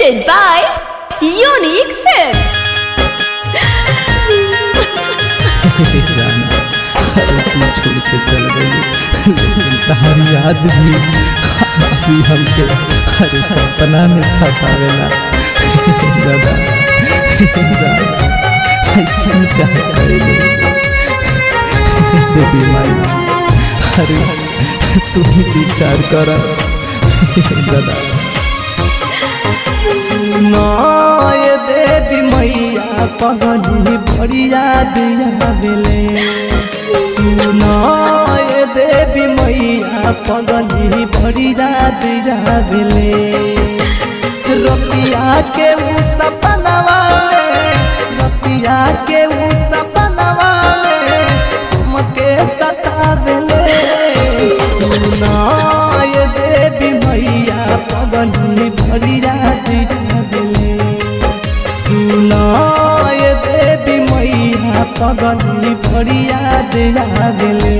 presented by Unique Films. जाना अरे तू छोड़ के चल गई लेकिन तहारी याद भी आज भी हमके हर सपना में सतावेला दादा जाना ऐसे चाह करेले देवी माई अरे तू ही विचार कर दादा नय देवी मैया पगली बढ़िया दिया बेले सुनय देवी मैया पगली बढ़िया दिया बेले रतिया के उ सपनवा में रतिया के उ सपनवा में हमके सतावेले सुनाय देवी मैया पगली बढ़िया दिया बेले सुनाय देवी मैया पगली बढ़िया दिया बेले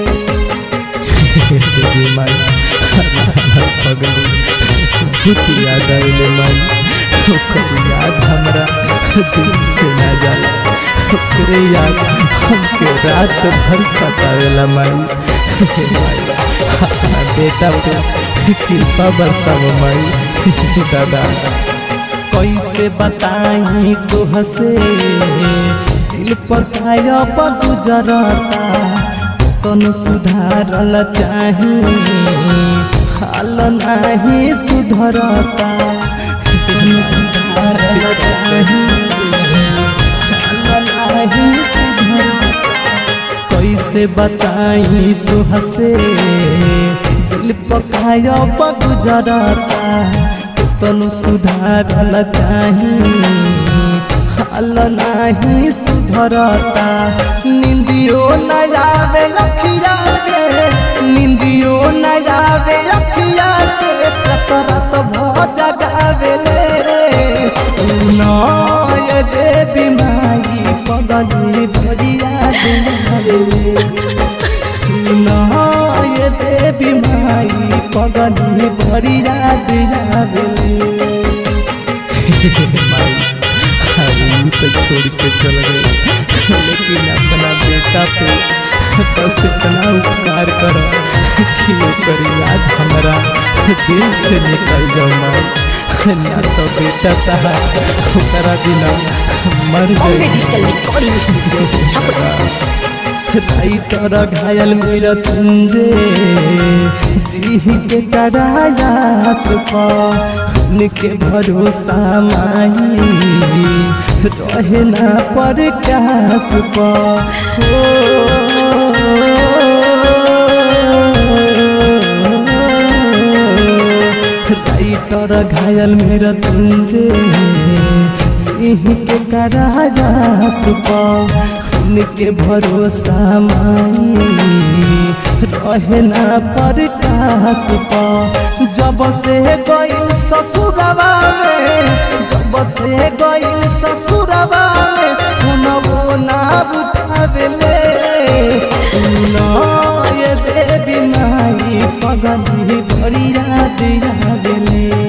देवी माई पगली बहुत याद आइले माई ओकर याद हमरा दिल से ना जाला ओकरे याद हमके रात भर सतावेला माई हे माई अपना बेटा पे कृपा बरसाव माई दादा कैसे बताई तो हसे दिल पर खाया गुजरता तनु सुधारल चाही हाल नाही सुधरता तनु सुधारल चाही हाल नाही सुधरता कैसे बताई तो हसे दिल पकाया गुजरता तनु सुधारल चाही हाल नाही सुधरता निंदियो न आवे अखिया के निंदियो न आवे अखिया के प्रतरत भ जगावेले सुनाय देवी माई पगली बढ़िया दिलावेले सुनाय देवी माई पगली बढ़िया दिलावेले माई अरे यूं तो छोड़ के चल गई लेकिन अपना बेटा पे बस इतना उपकार करो कि ओकर याद हमारा दिल से निकल जाओ माई ना तो बेटा तहा ओकरा बिना मर Bombay गई Digital Recording Studio, Chapra. राई तोरा घायल मेरा तुंजे जी के करायास पा के भरोसा माई रहे ना पर कास पा राई तोरा घायल मेरा तुंजे सिंह के करायास पा के भरोसा माई रहे ना पर कास पा जब से गइल ससुरवा में जब से गइल ससुरवा में हुनवो ना बुझावेले सुनाय देवी माई पगली बढ़िया दिया गेले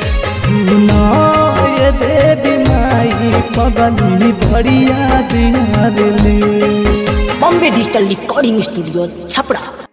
सुनाय देवी माई पगली बढ़िया दिया गेले Bombay Digital Recording Studio, Chapra.